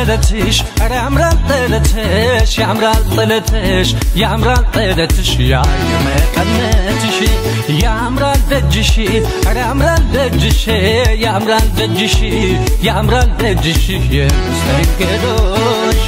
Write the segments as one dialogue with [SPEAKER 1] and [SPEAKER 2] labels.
[SPEAKER 1] ጥለትሽ ኧረ ያምራል ጥለትሽ ያምራል ጥለትሽ ያምራል ጥለትሽ ያየ መቀነትሽ ያምራል ደጅሽ ኧረ ያምራል ደጅሽ ያምራል ደጅሽ ያምራል ደጅሽ የመስተንግዶሽ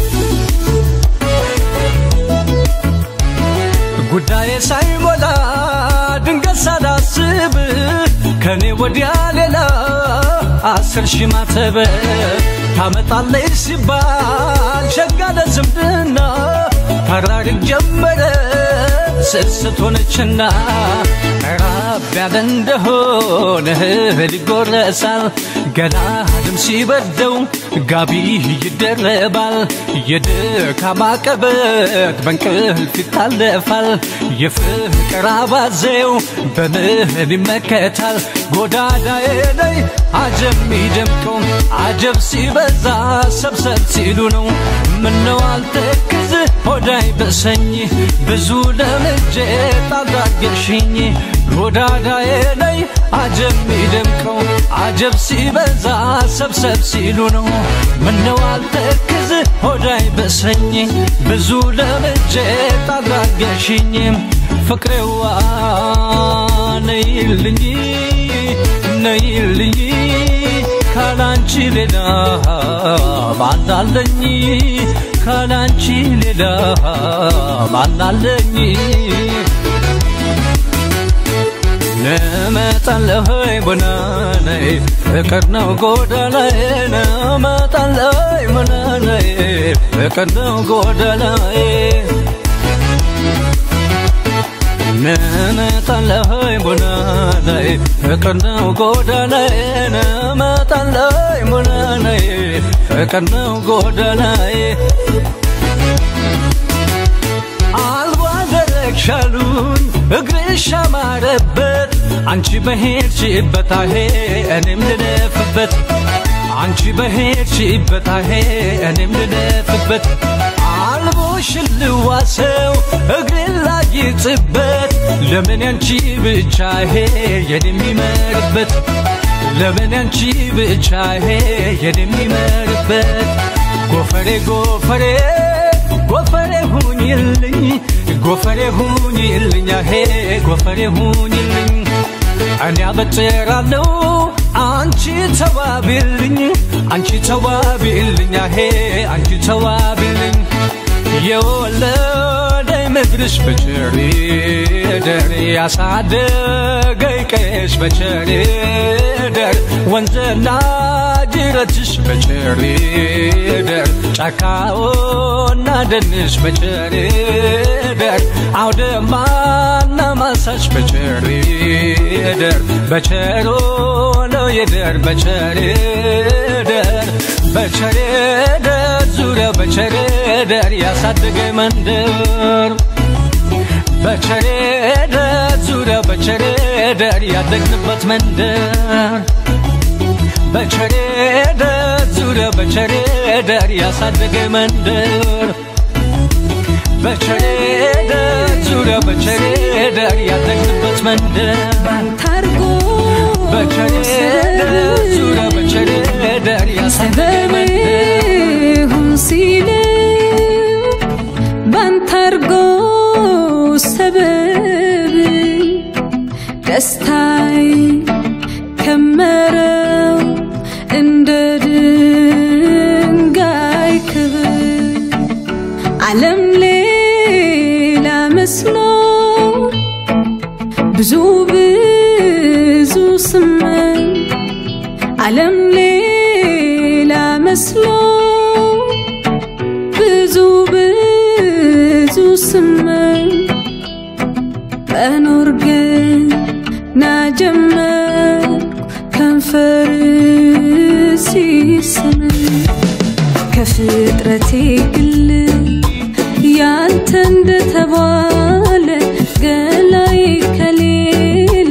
[SPEAKER 1] ጉዳዬ ሳይሞላ ድንገት ሳላስብ ከኔ ወዲያ ሌላ አስር ሺህ ማተብ ታመጣለች ሲባል ሸጋ ለዝምድና ታራርቅ ጀመረ ስስት ሆነችና ራብ ያለ እንደሆነ እህል ይጎረሳል ገላ ድም ሲበርደው ጋቢ ይደረባል የድካም አቀበት በእንቅልፍ ይታለፋል የፍቅር አባዜው በምህል ይመከታል ጎዳዳዬ ላይ አጀብ ሚደምቀው አጀብ ሲበዛ ሰብሰብ ሲሉ ነው ምነው አልተክዝ ሆዳይ በሰኝ ብዙ ለምጄ ጣልዳገሽኝ ጎዳዳዬ ላይ አጀብ ሚደምቀው አጀብ ሲበዛ ሰብሰብ ሲሉ ነው ምነው አልተክዝ ሆዳይ በሰኝ ብዙ ለምጄ ጣልዳገሽኝ ፍቅሬዋ ነይልኝ ነይልኝ ካላንቺ ሌላ ማናለኝ ካላንቺ ሌላ ማናለኝ ነመጣለሆይ ቦናነይ ፍቅር ነው ጎዳናዬ ነመጣለሆይ ቦናነይ ፍቅር ነው ጎዳናዬ ነመጣለሆይ ቦናነይ ፍቅር ነው ጎዳናዬ ነመጣለሆይ ቦናነይ ፍቅር ነው ጎዳናዬ አልዋደረግሻሉኝ እግርሽ አማረበት አንቺ በሄድሽበት አሄ እኔም ልለፍበት አንቺ በሄድሽበት አሄ እኔም ልለፍበት አልቦሽ ልዋሰው እግሬን ላጊጥበት ለምን ያንቺ ብቻ ሄ የኔ የሚመርበት ለምን ያንቺ ብቻ ሄ የኔ የሚመርበት ጎፈሬ ጎፈሬ ጎፈሬ ሁኝልኝ ጎፈሬ ሁኝልኝ ሄ ጎፈሬ ሁኝልኝ እኔ አበጥራለሁ አንቺ ተዋቢልኝ አንቺ ተዋቢልኝ ሄ አንቺ ተዋቢልኝ የወለደኝ ምድርሽ በቸሪ ደር ያሳደገኝ ቀሽ በቸሪ ደር ወንዝና ጅረትሽ በቸሪ ደር ጫካውና ደንሽ በቸሪ ደር አውደማና ማሳሽ በቸሪ ደር በቸሮ ነው የደር በቸሪ ደር በቸሬ ደር ዙሪያ በቸሬ ደር ያሳደገ መንደር በቸሬ ደር ዙሪያ በቸሬ ደር ያደግንበት መንደር በቸሬ ደር ዙሪያ በቸሬ ደር ያሳደገ መንደር በቸሬ ደር ዙሪያ በቸሬ ደር ያደግንበት መንደር
[SPEAKER 2] ባንታርጎ
[SPEAKER 1] በቸሬ ደር ዙሪያ በቸሬ ደር ያሳደገ መንደር
[SPEAKER 2] ሰበቤሁን ሲል ባንታርጎ ሰበብ ደስታይ ከመረው እንደ ድንጋይ ክብር ዓለም ሌላ መስሎ ብዙ ብዙ ስመኝ ዓለም ሌላ መስሎ ብዙ ብዙ ስመኝ መኖር ግን ናጀመርኩ ከንፈር ሲስመኝ ከፍጥረቴ ግል ያንተ እንደተባለ ገላይ ከሌላ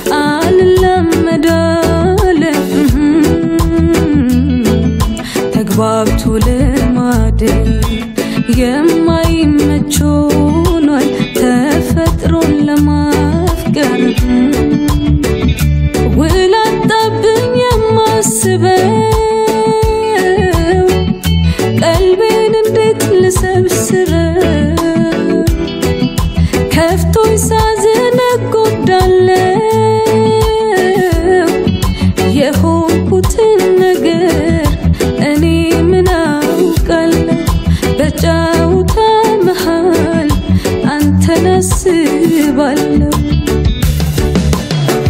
[SPEAKER 2] አልላመዳለ ተግባብቶ ልማድ የማይመች ሆኗል ተፈጥሮን ለማፍቀር ውል አጣብኝ የማስበው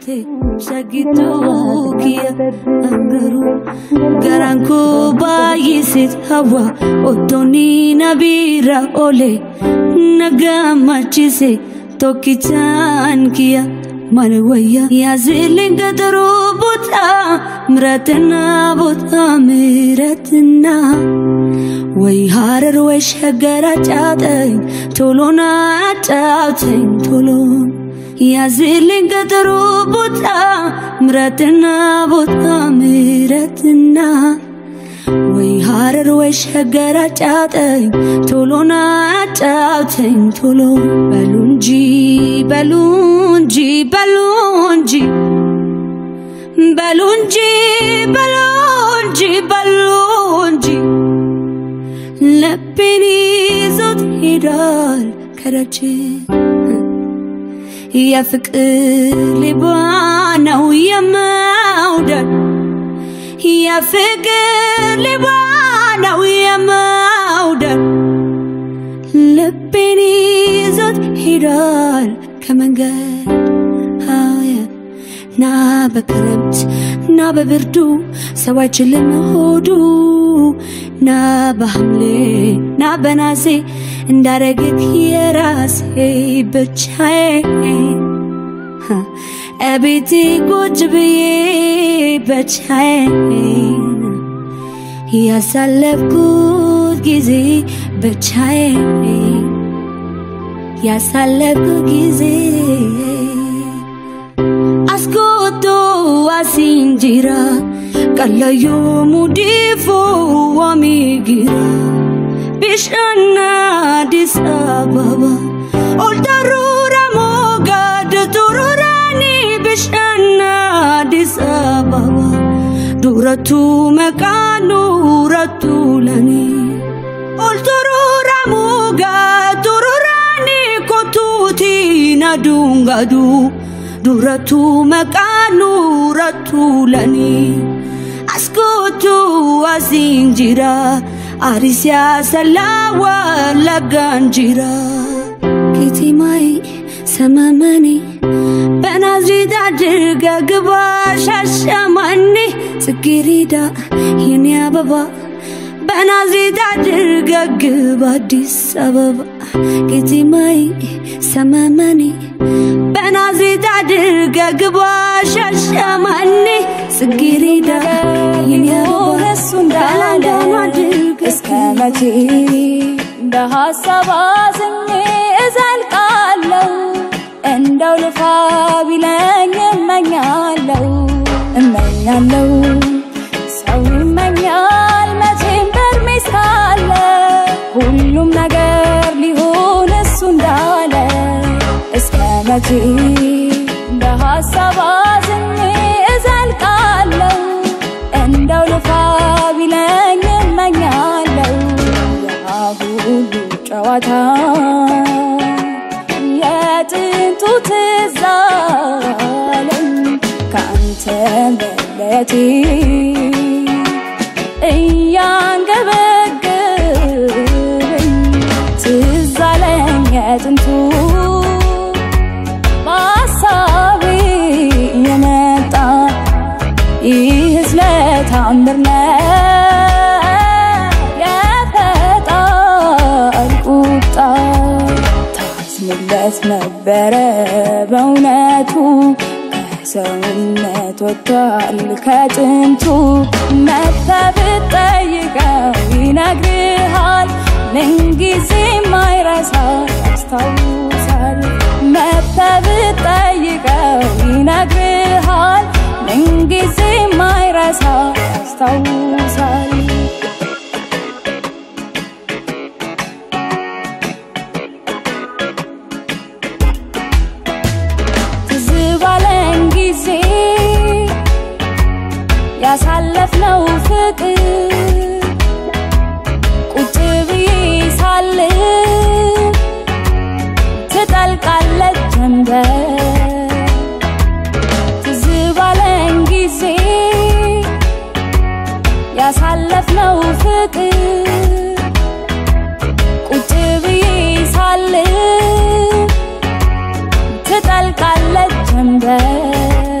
[SPEAKER 2] taate shaggittuu kiyya angaruu garaan koo baay'iseet hawa ottoonni na biira oole na gammachise tokkichaan kiyya maal wayya yaazilin gadaruu buta ምረትና ቦታ ምረትና ወይ ሀረር ወይ ሸገር አጫውተኝ ቶሎና አጫውተኝ ቶሎን ያዝልኝ ቀጠሮ ቦታ ምረትና ቦታ ምረትና ወይ ሀረር ወይ ሸገር አጫውተኝ ቶሎና አጫውተኝ ቶሎ በሉ እንጂ በሉ እንጂ በሉ እንጂ በሉ እንጂ በሉ እንጂ በሉ እንጂ ልቤን ይዞት ሄዳል ከደጅ የፍቅር ሌባ ነው የመውደድ የፍቅር ሌባ ነው የመውደድ ልቤን ይዞት ሄዳል ከመንገድ አየ ና በክረምት ና በብርዱ ሰው አይችልም ሆዱ ና በሐምሌ ና በናሴ እንዳረግክ የራሴ ብቻዬን እቤቴ ቁጭ ብዬ ብቻዬን ያሳለፍኩት ጊዜ ብቻዬን ያሳለፍኩት ጊዜ ascolto a singira Kallayo mudifo amigira Bishana Addis Ababa Oltarura mogad tururani Bishana Addis Ababa Duratu mekanu ratu lani Olturura mogad tururani Kotuti nadungadu ዱረቱ መቃኑ ረቱ ለኒ አስኮቱ አሲንጂራ አሪሲያ ሰላዋ ለጋንጂራ ኬቲማይ ሰመመኔ በናዝሬት አድርገ ግባ ሻሸመኔ ጽጌሬዳ የኔ አበባ በናዝሬት አድርገ ግባ አዲስ አበባ ኬቲማይ ሰመመኔ በናዝሬት አድርገ ግባ ሻሸመኔ ጽጌሬዳ
[SPEAKER 3] እሱ እንዳለ እስከ መቼ በሀሳብ አዝኜ እዘልቃለሁ እንደው ልፋ ቢለኝ እመኛለሁ እመኛለሁ ሰው ይመኛል መቼም በእድሜ እስካለ ሁሉም ነገር ሊሆን እሱ እንዳለ እስከ መቼ በሀሳብ አዝኜ እዘልቃለሁ እንደው ልፋ ቢለኝ እመኛለሁ ያ ሁሉ ጨዋታ የጥንቱ ትዝ አለኝ ከአንተ መለየቴ እያንገበገበኝ ትዝ አለኝ የጥንቱ በሀሳቤ የመጣ ይህ ስለታምር ነው የፈጣሪ ቁጣ ታዝንለት ነበረ በእውነቱ ከሰውነት ወጥቷል ከጥንቱ መጥተህ ብትጠይቀው ይነግርሃል ምንጊዜ ማይረሳ ያስታውሳል መጥተህ ብትጠይቀው ይነግርሃል ምንጊዜ ማይረሳ ያስታውሳል ትዝ ባለን ጊዜ ያሳለፍነው ፍቅር ቁጭ ብዬ ሳል ትጠልቃለች ጀንበር ትዝ ባለን ጊዜ ያሳለፍነው ፍቅር ቁጭ ብዬ ሳል ትጠልቃለች ጀንበር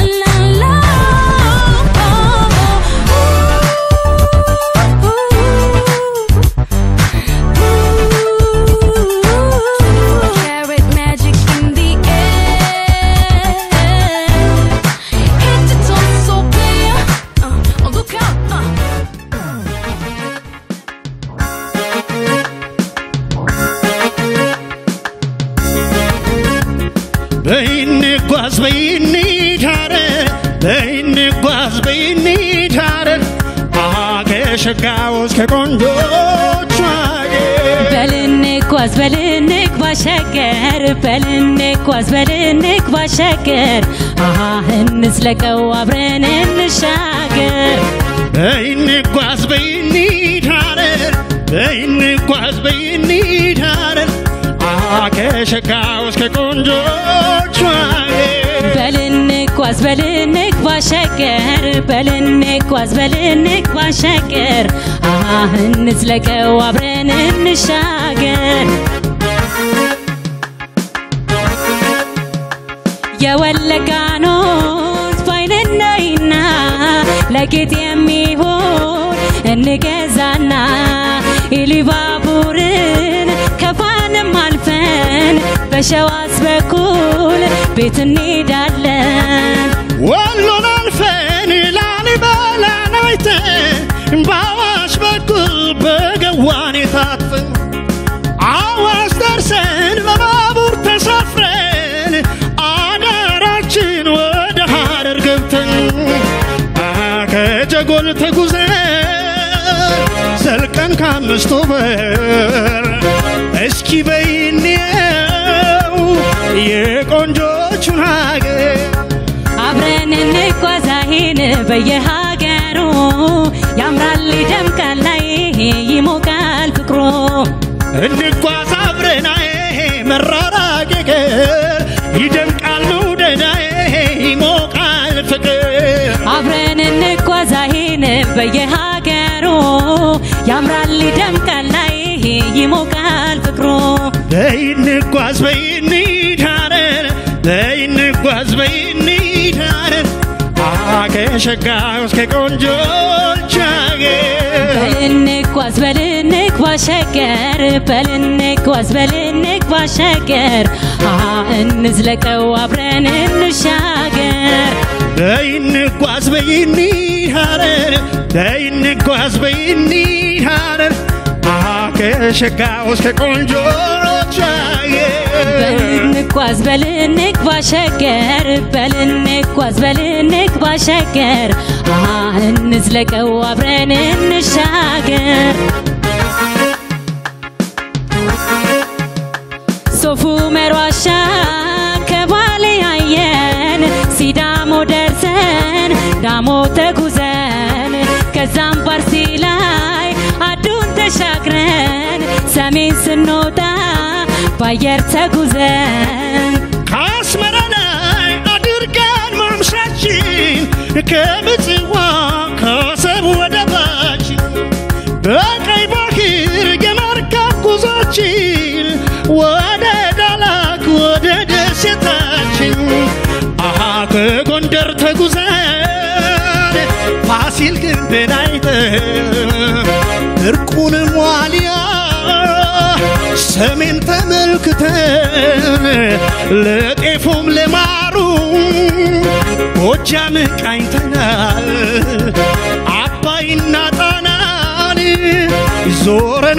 [SPEAKER 4] Carrot magic in the air. Hit the top so clear. Uh, oh, look out. Uh.
[SPEAKER 5] በይኔ ጓዝ በይኔ ዳረ በይንጓዝ በይንሂድ ሐረር አሃ ከሸጋው እስከ ቆንጆቹ አገር
[SPEAKER 6] በልንጓዝ በልንግ ባሸገር በልንጓዝ በልንግ ባሸገር አሃ እንዝለቀው አብረን እንሻገር
[SPEAKER 5] በይንጓዝ በይንሂድ ሐረር በይንጓዝ በይንሂድ ሐረር አሃ ከሸጋው እስከ ቆንጆቹ አገር
[SPEAKER 6] በልንጓዝ በልንግ ባሸገር በልንጓዝ በልንግ ባሸገር አሃ እንዝለቀው አብረን እንሻገር የወለጋኖት ባይነናይና ለጌጥ የሚሆን እንገዛና ኢሊባቡርን ከፋንም አልፈን በሸዋስ በኩል ቤት እንሄዳለን
[SPEAKER 5] ወሎን አልፈን ላሊበላን አይተን በአዋሽ በኩል በገዋኔ ታጥፈን አዋሽ ደርሰን በባቡር ተሳፍረን አዳራችን ወደ ሐረር ገብተን አሃ ከጀጎል ተጉዘን ዘልቀን ከአምስቱ በር እስኪ በይኔው የቆንጆቹን ሀገር
[SPEAKER 6] አብረን እንጓዛሄን በየሀገሩ ያምራል ይደምቃል ላይ ይሞቃል ፍቅሮ
[SPEAKER 5] እንጓዝ አብረናዬ መራራቅ ገር ይደምቃል መውደዳዬ ይሞቃል ፍቅር
[SPEAKER 6] አብረን እንጓዛሄን በየሀገሩ ያምራል ይደምቃል ላይ ይሞቃል ፍቅሮ
[SPEAKER 5] በይንጓዝ በይንሂድ ሐረር በይንጓዝ በይንሂድ ሐረር ከሸጋው እስከ ቆንጆች አገር
[SPEAKER 6] በልንጓዝ በልንግ ባሸገር በልንጓዝ በልንግ ባሸገር አሃ እንዝለቀው አብረን እንሻገር
[SPEAKER 5] በይንጓዝ በይንሂድ ሐረር በይንጓዝ በይንሂድ ሐረር ከሸጋው እስከ ቆንጆች አገር
[SPEAKER 6] በልንጓዝ በልንግ ባሸገር በልንጓዝ በልንግ ባሸገር አሃ እንዝለቀው አብረን እንሻገር ሶፉ መሯሻ ከባሌ አየን ሲዳሞ ደርሰን ዳሞ ተጉዘን ከዛም ፓርሲ ላይ አዱን ተሻግረን ሰሜን ስንወጣ ባየር ተጉዘን
[SPEAKER 5] ከአስመራ ላይ አድርገን ማምሻችን ከምጽዋ ከአሰብ ወደባችን በቀይ ባህር የመርከብ ጉዞችን ወደ ዳላክ ወደ ደሴታችን አሃ ከጎንደር ተጉዘን ፋሲል ግንብን አይተን እርቁንም ዋልያ ሰሜን ተመልክተን ለጤፉም ለማሩ ጎጃም ቃኝተናል አባይና ጣናን ዞረን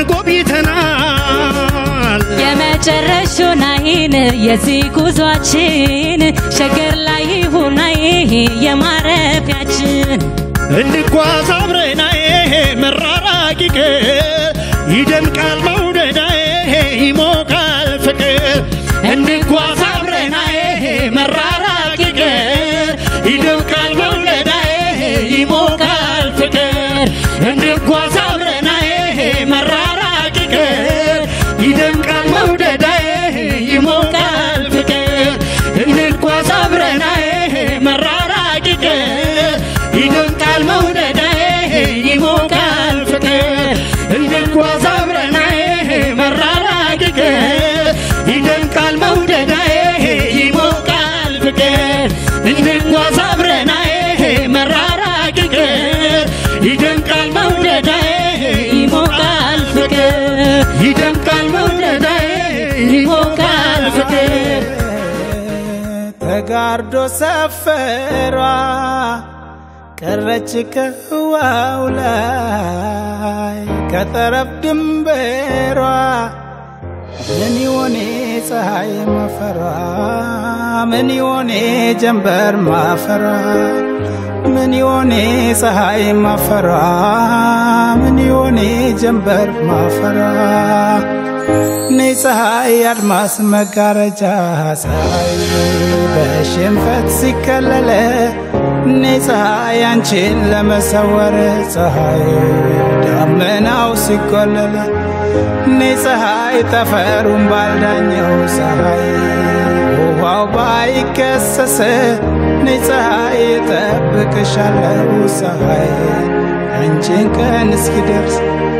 [SPEAKER 5] ጎብኝተናል
[SPEAKER 6] የመጨረሻውን አይን የዚህ ጉዟችን ሸገር ላይ ሁናይ የማረፊያችን
[SPEAKER 5] እንጓዝ አብረናዬ መራራቂ ቀን ይደምቃል መውደዳዬ ይሞቃል ፍቅር እንጓዝ አብረናዬ መራራቂ ቀን ይደምቃል መውደዳዬ ይሞቃል ፍቅር እንጓዝ አብረናዬ መራራቂ ቀን ይደምቃል መውደዳዬ ይሞቃል ፍቅር እንጓዝ አብረናዬ መራራቂ ቀን ይደምቃል መውደዳዬ ይሞቃል ፍቅር እንጓዝ አብረናዬ መራራቂ ቀን ይደምቃል መውደዳዬ ይሞቃል ፍቅር እንጓዝ አብረናዬ መራራቂ ቀን ይደምቃል መውደዳዬ ይሞቃል ፍቅር ይደምቃል መውደዳዬ ይሞቃል ፍቅር
[SPEAKER 7] ተጋርዶ ሰፈሯ ቀረች ከህዋው ላይ ከጠረፍ ድንበሯ ምን ይሆኔ ፀሐይ ማፈራ ምን ይሆኔ ጀንበር ማፈራ ምን ይሆኔ ፀሐይ ማፈራ ምን ይሆኔ ጀንበር ማፈራ እኔ ፀሐይ አድማስ መጋረጃ ፀሐይ በሽንፈት ሲከለለ እኔ ፀሐይ አንቺን ለመሰወር ፀሐይ ዳመናው ሲቆለለ እኔ ፀሐይ ጠፈሩን ባልዳኘው ፀሐይ ውሃው ባይከሰስ እኔ ፀሐይ እጠብቅሻለሁ ፀሐይ አንቺን ቀን እስኪደርስ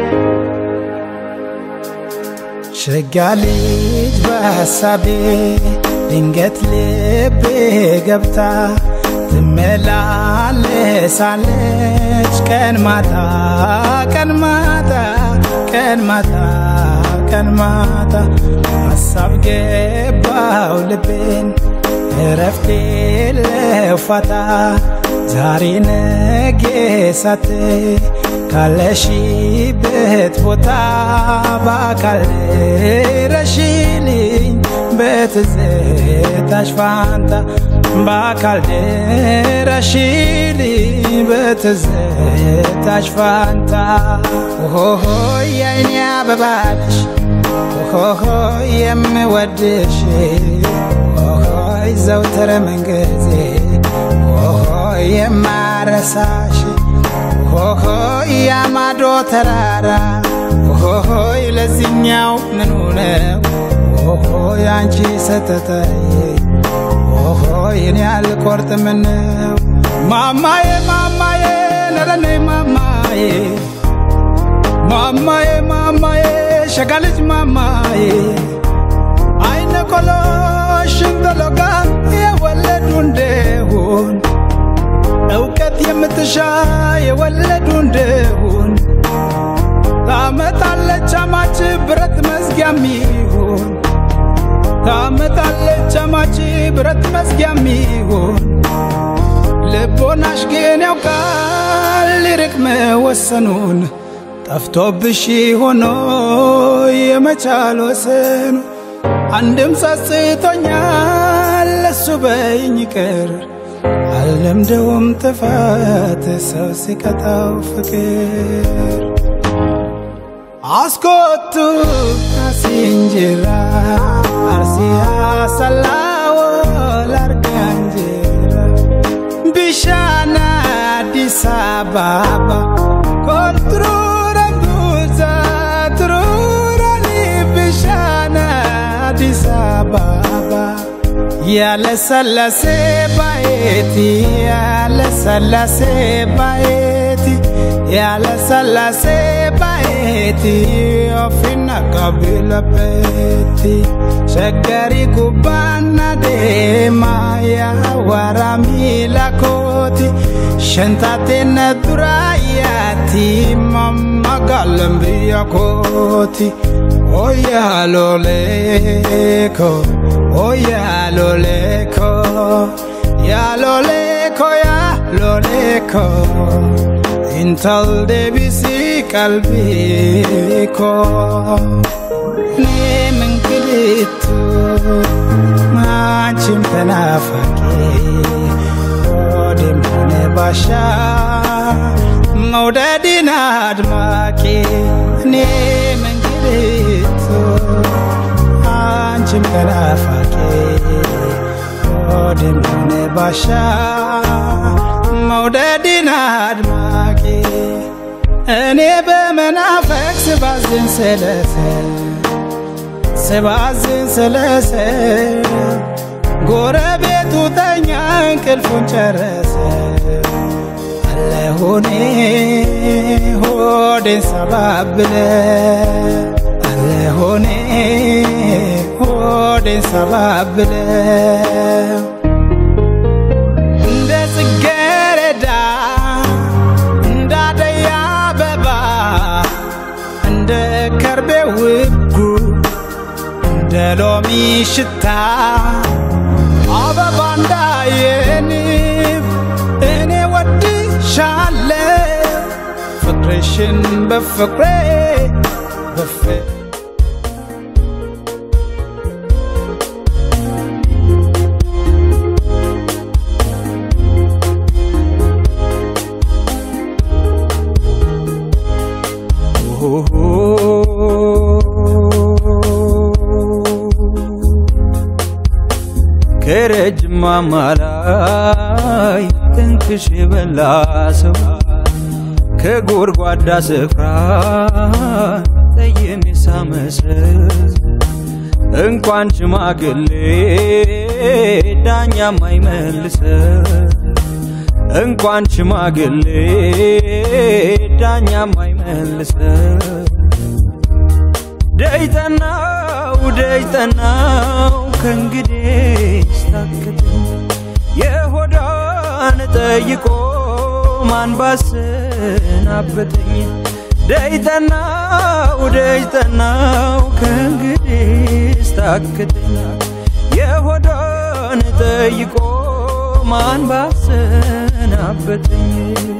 [SPEAKER 7] ሸጋ ልጅ በሐሳቤ ድንገት ልቤ ገብታ ትመላለሳለች ቀን ማታ ቀን ማታ ቀን ማታ ቀን ማታ ሐሳብ ገባው ልቤን እረፍቴ ለፋታ ዛሬ ነጌ ሳትይ ካለሽበት ቦታ በአካል ረሽልኝ በትዝታሽ ፋንታ በአካል ድረሽልኝ በትዝታሽ ፋንታ ሆሆ የአይኔ አበባልሽ ሆሆ የምወድሽ ሆሆይ ዘውትር መንገዜ ሆሆ የማረሳሽ ሆሆይ ያማዶ ተራራ ሆሆይ ለዚኛው ምኑ ነው ሆሆይ አንቺ ሰተተይ ሆሆይ እኔ አልቆርጥም ነው ማማዬ ማማዬ ነረኔ ማማዬ ማማዬ ማማዬ ሸጋ ልጅ ማማዬ አይነ ቆሎ ሽንገሎጋ የወለዱ እንደሆን እውቀት የምትሻ የወለዱ እንደሆን ታመጣለች አማች ብረት መዝጊያ ሚሆን ታመጣለች አማች ብረት መዝጊያ ሚሆን ልቦናሽ ግን ያውቃል ሊርቅ መወሰኑን ጠፍቶብሽ ሆኖ የመቻል ወሰኑ አንድም ጸጽቶኛል ለሱ በይኝ ቅር አልለምደውም ጥፋት ሰው ሲቀጣው ፍቅር አስኮቱ አሲንጅራ አርሲያ ሰላዎ ላርጋንጅራ ቢሻና አዲስ አበባ ኮንትሩረ ጉዛ ትሩረኒ ቢሻና አዲስ አበባ ያለሰለሴ ባየቲ ያለሰለሴ ባየቲ ያለሰለሴ ባየቲ ኦፊና ቀቢለቤቲ ሸገሪ ጉባና ዴማ ያዋራ ሚላኮቲ ሸንታቴነ ዱራያቲ ማማጋለም ብያኮቲ ኦያሎሌኮ ኦያሎሌኮ ያሎሌኮ ያሎሌኮ intal debisi qalbiko ne mengkilitu macim penafaki odem hone basha maudadin admaki ne mengkilitu macim penafaki odem hone basha መውደድን አድማቂ እኔ በመናፈቅ ስባዝን ስለሰ ስባዝን ስለሰ ጎረቤቱ ተኛ እንቅልፉን ጨረሰ አለሁኔ ሆዴን ሰባብለ አለሁኔ ሆዴን ሰባብለ እንደ ጽጌረዳ እንደ አደይ አበባ እንደ ከርቤ ውጉ እንደ ሎሚ ሽታ አበባ እንዳየንብ እኔ ወድሻለሁ ፍቅርሽን በፍቅሬ በፍቅር ማማ ላይ ትንክሽ የበላ ሰው ከጎድጓዳ ስፍራ ጠየም የሳመሰል እንኳን ሽማግሌ ዳኛ ማይመልሰ እንኳን ሽማግሌ ዳኛ ማይመልሰ ደይጠናው ደይጠናው ከእንግዲህ ስታክተኝ የሆዳን ጠይቆ ማን ባሰናበተኝ ደይጠናው ደይጠናው ከእንግዲህ ስታክተኝ የሆዳን ጠይቆ ማን ባሰናበተኝ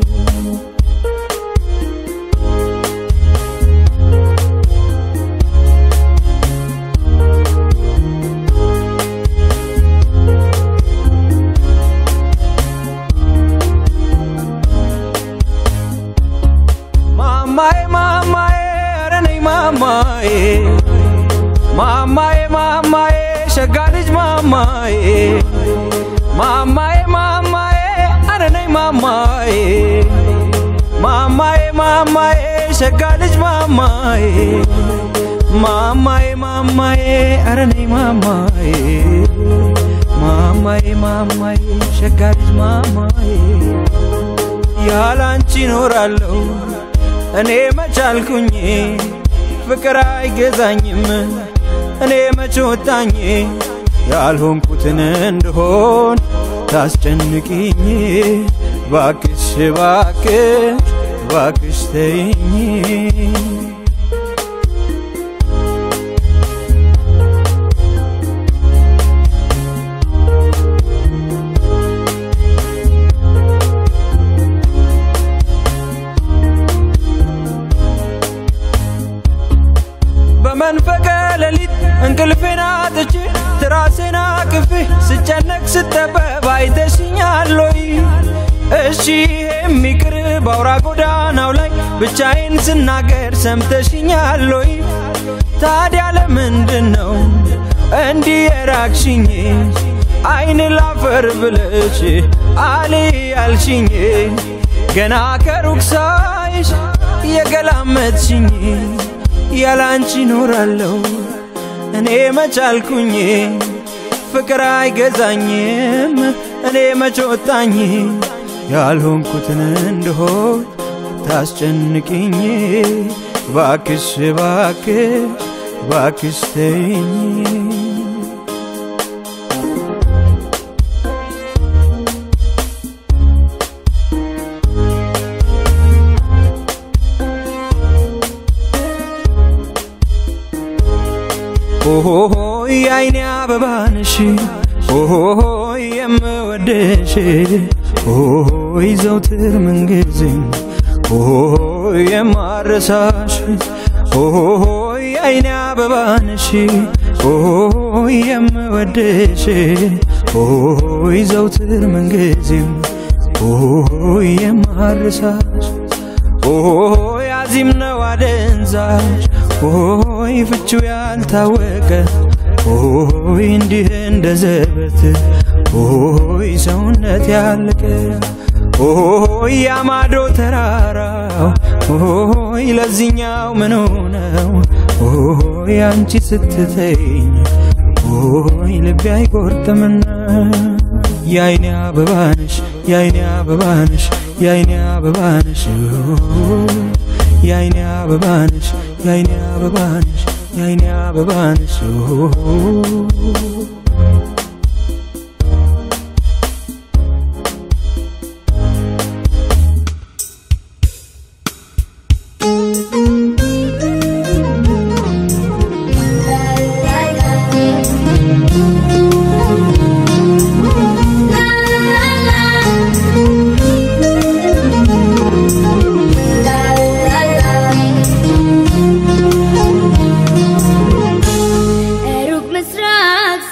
[SPEAKER 7] ማማዬ ማማዬ ኧረ ነይ ማማዬ ማማዬ ማማዬ ሸጋ ልጅ ማማዬ ማማዬ ማማዬ ኧረ ነይ ማማዬ ማማዬ ማማዬ ሸጋ ልጅ ማማዬ ማማዬ ማማዬ ኧረ ነይ ማማዬ ማማዬ ማማዬ ሸጋ ልጅ ማማዬ ያላንቺ እኖራለሁ እኔ መቻልኩኝ ፍቅር አይገዛኝም እኔ መች ወጣኝ ያልሆንኩትን እንደሆን ታስጨንቅኝ ባክሽ ባክሽ ባክሽ ተይኝ በመንፈቀ ሌሊት እንቅልፌን አጥቼ ትራሴን አቅፌ ስጨነቅ ስጠበብ አይተሽኛል ወይ? እሺ ይሄም ይቅር በአውራ ጎዳናው ላይ ብቻዬን ስናገር ሰምተሽኛል ወይ? ታዲያ ለምንድን ነው እንዲህ የራቅሽኝ? አይን ላፈር ብለሽ አሌ ያልሽኝ ገና ከሩቅ ሳይሽ የገላመጥሽኝ ያላንቺ ኖራለሁ እኔ መቻልኩኝ ፍቅር አይገዛኝም እኔ መች ወጣኝ ያልሆንኩትን እንደሆን ታስጨንቅኝ ባክሽ ባክሽ ባክሽ ተይኝ ኦሆሆ የአይኔ አበባ ነሽ ኦሆሆ የምወደሽ ኦሆሆ ዘውትር ምንጊዜም ኦሆሆ የማረሳሽ ኦሆሆ የአይኔ አበባ ነሽ ኦሆሆ የምወደሽ ኦሆሆ ዘውትር ምንጊዜም ኦሆሆ የማረሳሽ ኦሆሆ ያዚም ነው አደንዛሽ ሆይ ፍቺው ያልታወቀ ሆይ እንዲህ እንደ ዘበት ሆይ ሰውነት ያለቀ ሆይ ያማዶ ተራራው ሆይ ለዚኛው ምን ነው ሆይ አንቺ ስትተኝ ሆይ ልቤ አይቆርጥምና የአይኔ አበባነሽ የአይኔ አበባነሽ የአይኔ አበባነሽ የአይኔ አበባነሽ የአይኔ አበባነሽ የአይኔ አበባነሽ
[SPEAKER 2] ሩቅ ምስራቅ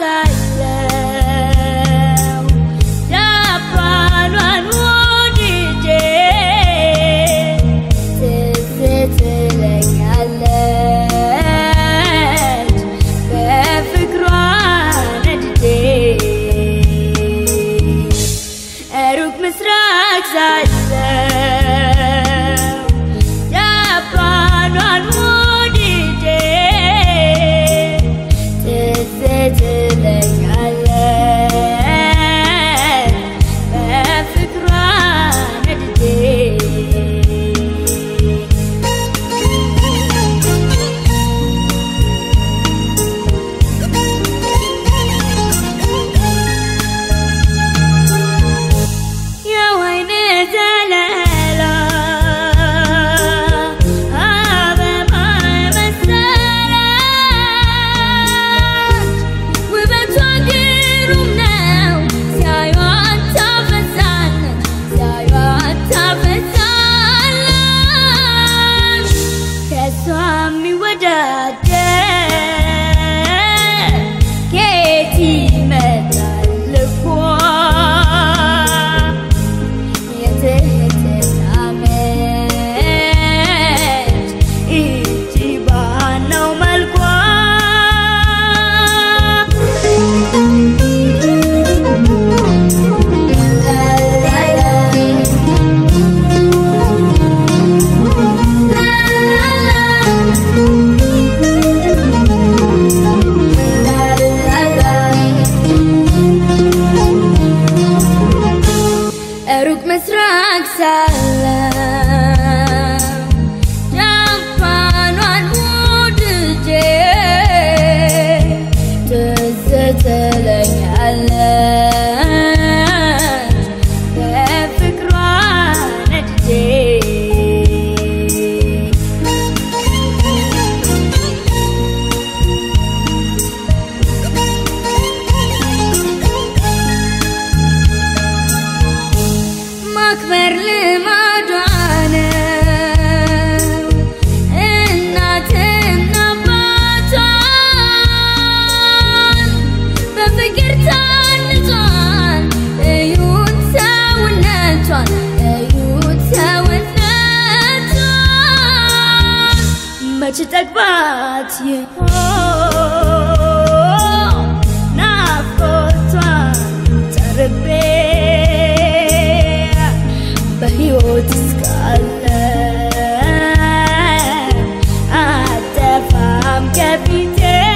[SPEAKER 2] ጃፓኗን ወድጄ ትዝ ትለኛለች በፍቅሯ ነድጄ የወይን ዘለላ አበባ መሰለች ውበቷ ግሩም ነው ሲያዩት ታፈዛለች ሲያዩት ታፈዛለች ከሷ የሚወዳደር ከየት ይመጣል ልቧ የትህትና ምንጭ ይህች ባነው መልኳ ሩቅ ምስራቅ ሳለ ጃፓኗን ወድጄ ትዝ ትለኛለች በፍቅሯ ነድጄ ማክበር ልማዷ ነው እናትና አባቷን በፍቅር ታንጿል እዩት ሰውነቷን እዩት ሰውነቷን መች ጠግባት ይሆን ናፍቆቷን ተርቤ በሕይወት እስካለ አጠፋም ከፊቴ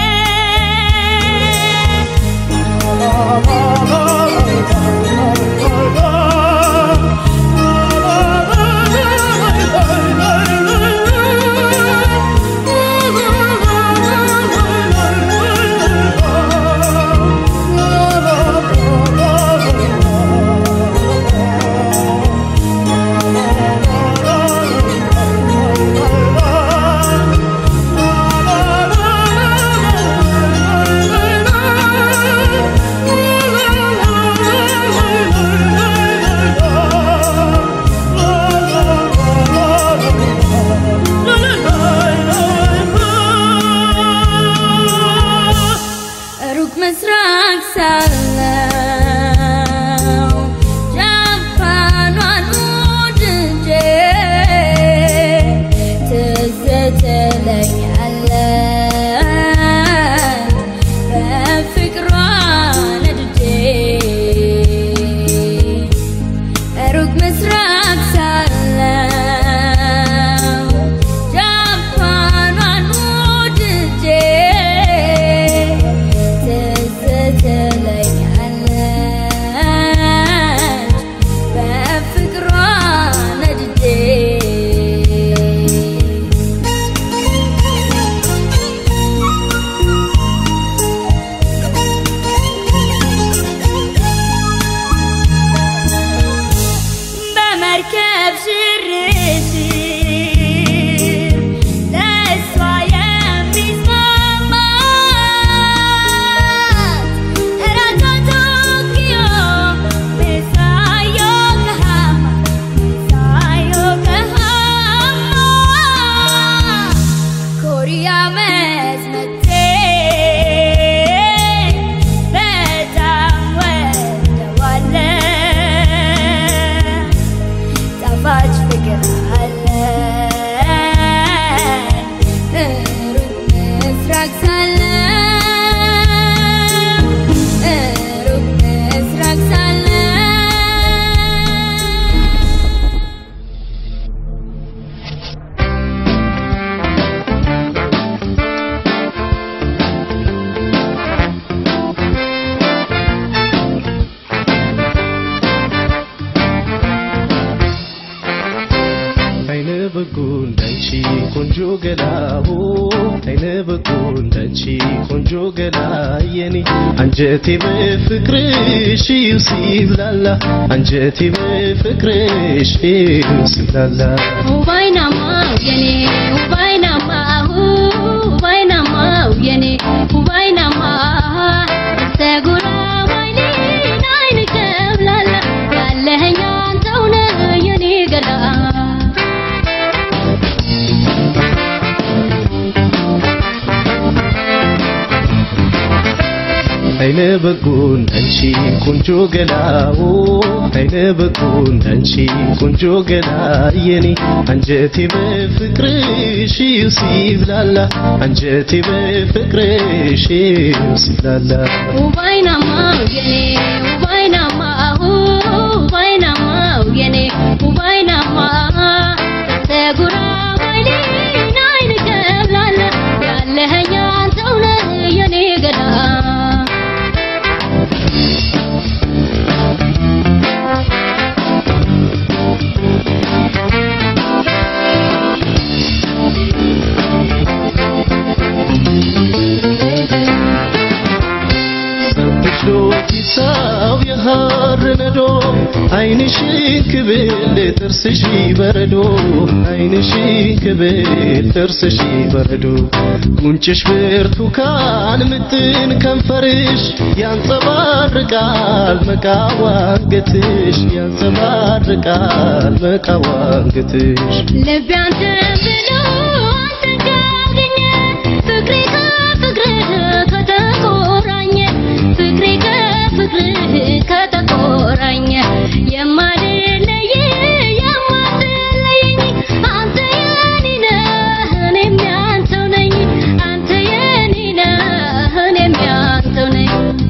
[SPEAKER 2] ሩቅ ምስራቅ ሳለው ጃፓኗን ወድጄ ትዝ ትለኛለች በፍቅሯ ነድጄ ሩቅ ምስራቅ ሳለው ጃፓኗን ወድጄ ትዝ ትለኛለች በፍቅሯ ነድጄ በመርከብ ሽርሽር ለእሷ የሚስማማት እራቷ ቶኪዮ ምሳዮ ከሃማ ምሳዮ ከሃማ ኮሪያ መስመቴ በጣም ወደዋለ ጣፋጭ ፍቅር
[SPEAKER 8] ቆንጆ ገላሁ አይነ በጎ እንዳንቺ ቆንጆ ገላ የኔ አንጀቴ በፍቅርሽ ሲብላላ አንጀቴ በፍቅርሽ ሲብላላ
[SPEAKER 6] ውባይናማው የኔ ውባይናማው ውባይናማው የኔ ውባይናማ ተጉራ ባይኔን አይን ከብላላ ያለኸኝ አንተው ነህ የኔ ገላ
[SPEAKER 8] አይነ በጎ እንዳንቺ ቆንጆ ገላው አይነ በጎ እንዳንቺ ቆንጆ ገላ የኔ አንጀቴ በፍቅርሽ ሲብላላ አንጀቴ በፍቅርሽ ሲብላላ
[SPEAKER 6] ውባይናማው የኔ ውባይናማው ውባይናማው የኔ ውባይናማ ተጉራ ባይኔን አይን ከብላላ ያለኸኝ አንተው ነህ የኔ ገላ
[SPEAKER 8] ሰንብሾት ይሳብ የሐር ነዶ አይንሽን ክብል ጥርስሽ በረዶ አይንሽን ክብል ጥርስሽ በረዶ ጉንጭሽ ብርቱካን ምጥን ከንፈርሽ ያንጸባርቃል መቃዋንገትሽ ያንጸባርቃል መቃዋንገትሽ
[SPEAKER 6] ልቤ አንተን ብሎ አንተን ካገኘ ፍቅሬ ከፍቅርህ ከተቆራኘ ፍቅሬ ከፍቅርህ ከተቆራኘ የማልለይ የማትለየኝ አንተ የኔ ነህ እኔም ያንተው ነኝ አንተ የኔ ነህ እኔም ያንተው ነኝ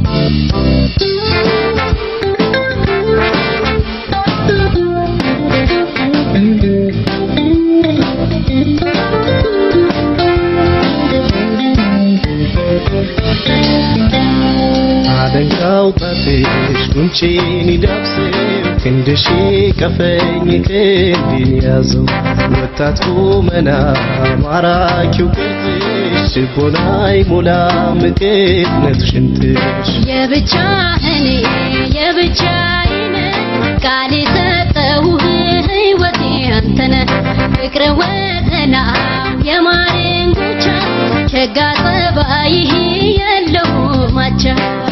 [SPEAKER 8] አለንጋው ጣትሽ ጉንጬን ይዳብሰው ክንድሽ ቀፈኝ ክንዴን ያዘው ወጣት ቁመና ማራኪው ቅርጽሽ ልቦናይ ሞላ ምቅነት ሽንትሽ
[SPEAKER 6] የብቻህን የብቻዬን ቃል የሰጠሁህ ሕይወቴ አንተነ ፍቅር ወተና የማሬን ጉቻ ሸጋ ጸባይህ የለው ማቻ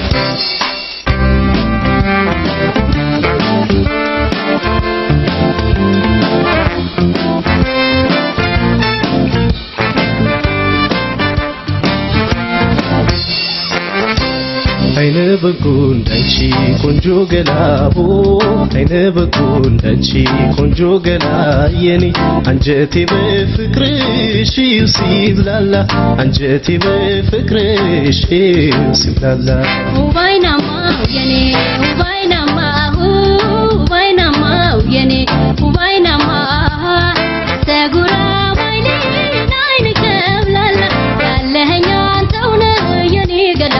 [SPEAKER 8] አይነ በጎ እንዳንቺ ቆንጆ ገላቦ አይነ በጎ እንዳንቺ ቆንጆ ገላ የኔ አንጀቴ በፍቅርሽ ሲብላላ አንጀቴ በፍቅርሽ ሲብላላ
[SPEAKER 6] ውባይናማው የኔ ውባይናማው ውባይናማው የኔ ውባይናማ ተጉራ ባይኔን አይን ከብላላ ያለኸኝ አንተው ነህ የኔ ገላ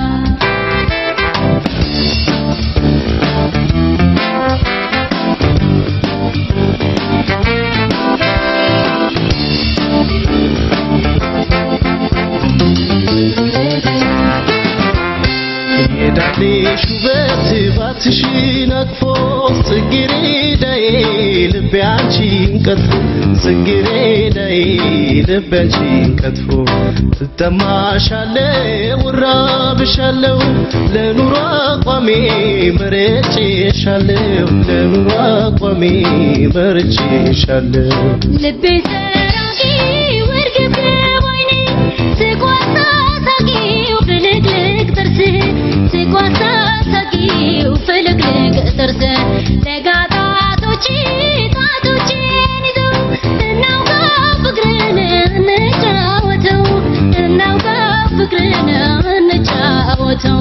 [SPEAKER 8] የዳሌሽ ውበት ባትሽን አቅፎ ጽጌረዳዬ ልቤ አንቺን ቀጥፎ ጽጌረዳዬ ልቤ አንቺን ቀጥፎ እጠማሻለሁ እራብሻለሁ ለኑሮ አቋሜ መርጬሻለሁ ለኑሮ አቋሜ መርጬሻለሁ
[SPEAKER 6] ልቤ ሰራቂ ውርግብ ባይኔ ስቋሳ ሳቂው ፍልቅልቅ ጥርስ ስቋሳ ሳቂው ፍልቅልቅ ጥርስ ለጋጣቶች ጣቶችን ይዘው እናውጋ ፍቅርን እንጫወተው እናውጋ ፍቅርን እንጫወተው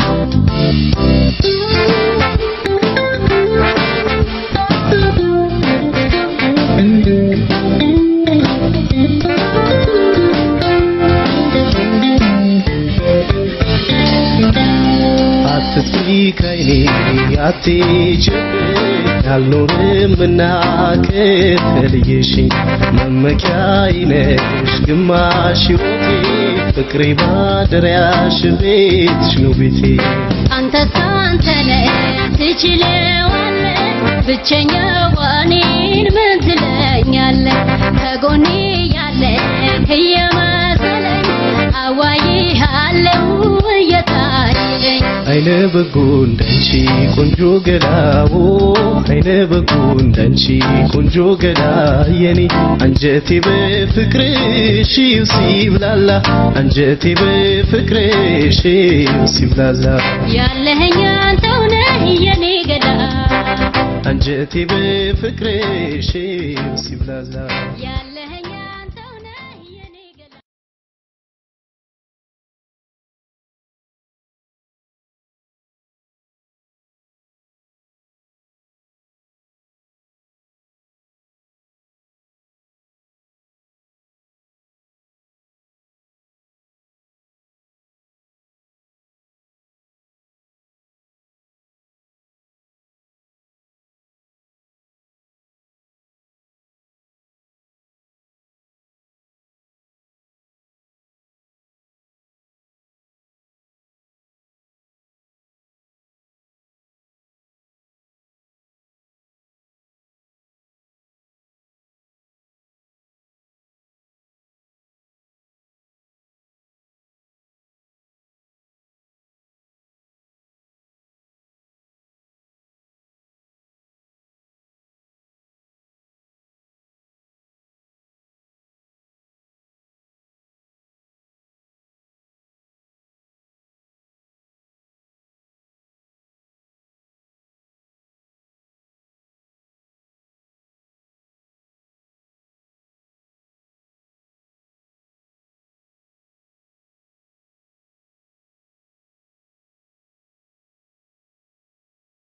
[SPEAKER 8] አትጥፊ ከይኔ አትሂጂብኝ አልኖርምና ከተለየሽኝ መመኪያዬ ነሽ ግማሽ ሕይወቴ ፍቅሬ ማደሪያሽ ቤትሽ ነው ቤቴ
[SPEAKER 6] አንተስ አንተ ነህ ትችለዋለህ ብቸኛው እኔን ምን ትለኛለህ ከጎኔ ያለ እየመሰለኝ አዋይሃለሁ እየታየኝ
[SPEAKER 8] አይነ በጎ እንዳንቺ ቆንጆ ገላዎ አይነ በጎ እንዳንቺ ቆንጆ ገላ የኔ አንጀቴ በፍቅርሽ ሲብላላ አንጀቴ በፍቅርሽ ሲብላላ
[SPEAKER 6] ያለኸኝ አንተው ነህ የኔ ገዳ
[SPEAKER 8] አንጀቴ በፍቅርሽ ሲብላላ
[SPEAKER 6] ያለኸኝ